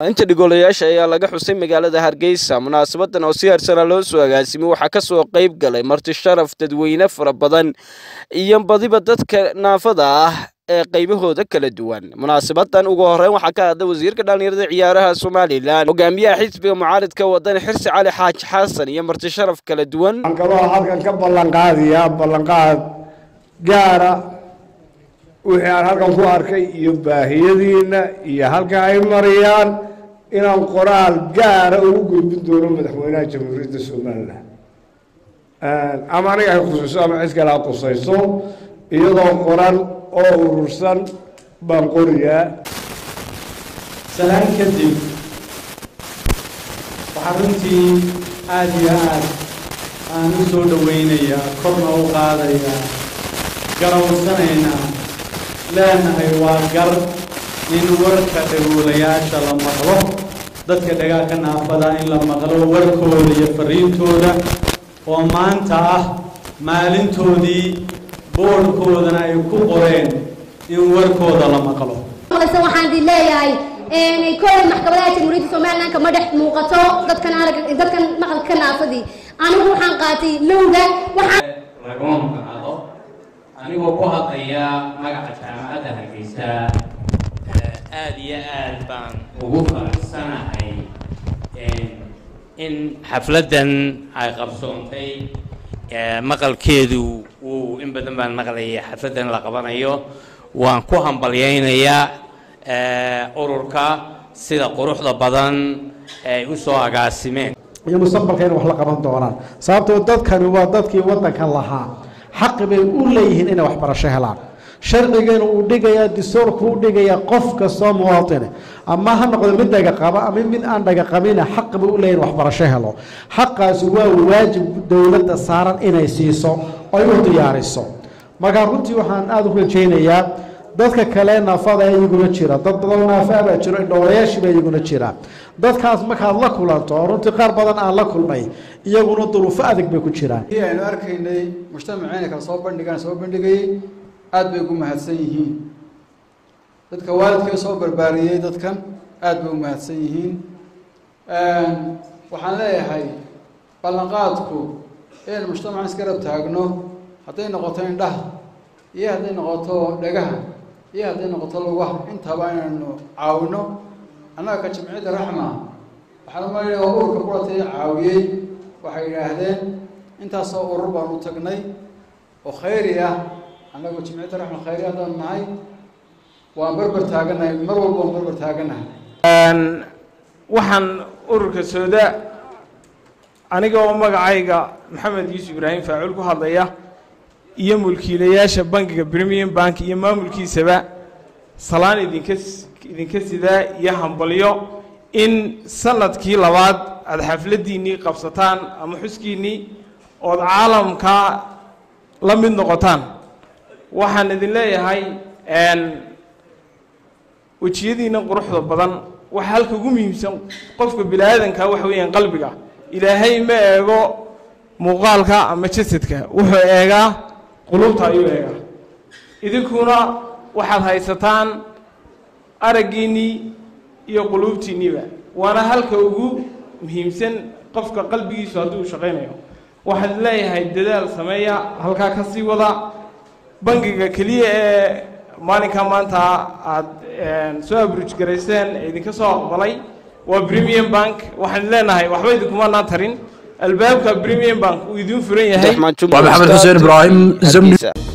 inta dhigolayaasha ayaa laga xusay magaalada hargeysa munaasabadan oo si harsana loo soo agaasimay waxaa kasoo qeyb galay marti sharaf dadweyne fara badan iyo badiba dadka naafada ah ee qaybahooda kala duwan munaasabadan ugu horeyn waxaa ka hadlay wasiirka dhallinyarada ciyaaraha somalilan hogaamiyaha xisbiga mucaaridka wadani xirsi cali xaaji xasan iyo marti sharaf kala duwan waxaan kaloo halkan ka ballanqaadayaa ballanqaad gaara wixii aan halkan ku arkay iyo baahiyadiina iyo halka ay marayaan inaan qoraal gaara ugu gudbin doono madaxweynaha jamhuuriyadda somalilan ama aniga ay khusayso ama cid kale ha khusayso iyadoo qoran oo urursan baan qoriyaa salaan kadib waxaa runtii aada iyo aad aan u soo dhowaynayaa korna u qaadayaa garawsanaynaa leenahay waa gar in warka dhagoolayaasha la maqlo dadka dhagaaka naafada in la maqlo warkooda iyo fariintooda oo maanta ah maalintoodii boodhkoodana ay ku qoreen in warkooda la maqlo waxaan idin leeyahay kolley maxkamadaha jamhuuriyadda somalilan kama dhex muuqato dadkan arag dadkan maqalka naafadii anigu waxaan qaatay lowga waxaan lagama maqnaado anigoo ku hadlaya magaca jaamacadda hargeysa aada iyo aad baan ugu faraxsanahay in xafladdan ay qabsoontay maqalkeedu wuu in badan baan maqlayay xafladdan la qabanayo waan ku hambalyaynayaa ururka sida quruxda badan ay u soo agaasimeen iyo mustaqbalka inay wax la qaban doonaan sababtoo dadkani waa dadkii waddankan lahaa xaqi bay u leeyihiin inay waxbarasho helaan sharcigeena uu dhigayaa distoorku u dhigayaa qof kastoo muwaatine ama ha noqdo mid dhaga qaba ama mid aan dhaga qabina xaqi bay u leeyihin waxbarasho helo xaqaasi waa waajib dowladda saaran inay siiso oy u diyaariso markaa runtii waxaan aada u rajaynayaa dadka kale naafada iyaguna jira dad badan naafaa baa jiro indhoolayaashiiba iyaguna jira dadkaas markaad la kulanto oo runtii qaar badan aan la kulmay iyaguna duruufo adag bay ku jiraan aynu arkaynay mujtamaceena kala soo bandhigaan soo bandhigayay aada bay ugu mahadsan yihiin dadka waalidkee soo barbaariyey dadkan aada bay u mahadsan yihiin waxaan leeyahay ballanqaadku inaynu mujtamacan isgarab taagno hadday noqoto indhaha iyo hadday noqoto dhagaha iyo hadday noqoto lugaha intaba inaynu caawino annaga ka jimciyadda raxma waxaan umalaya oo ururka kulatay caawiyey waxay yidhaahdeen intaasoo urur baan u tagnay oo khayri ah annagu jimciyadda raxma khayri haddaan nahay waan berber taaganahay mar walba waan berber taaganahay waxaan ururka sooda aniga oo magacayga maxamed yuusuf ibraahim faacul ku hadlaya iyo mulkiilayaasha bankiga premium bank iyo maamulkiisaba salaan idinka idinka sidaa iyo hambalyo in sanadkii labaad aada xafladdiinnii qabsataan ama xuskiinnii ood caalamka la mid noqotaan waxaan idin leeyahay wejiyadiinna quruxda badan waxa halka ugu muhiimsan qofka bini aadanka waxa weeyaan qalbiga ilaahay ma eego muuqaalka ama jasadka wuxuu eegaa qulubta ayuu eegaa idinkuna waxaad haysataan araggiinnii iyo quluubtiinniiba waana halka ugu muhiimsan qofka qalbigiisu hadduu shaqaynayo waxaad leeyahay dadaal sameeya halkaa ka sii wada bangiga keliya ee maalinkaa maanta aada soo abruj garayseen ee idinka soo aqbalay waa premium bank waxaan leenahay waxba idinkumanaan tarin albaabka premium bank uu idiin furan yahay waa maxamed xuseen ibraahim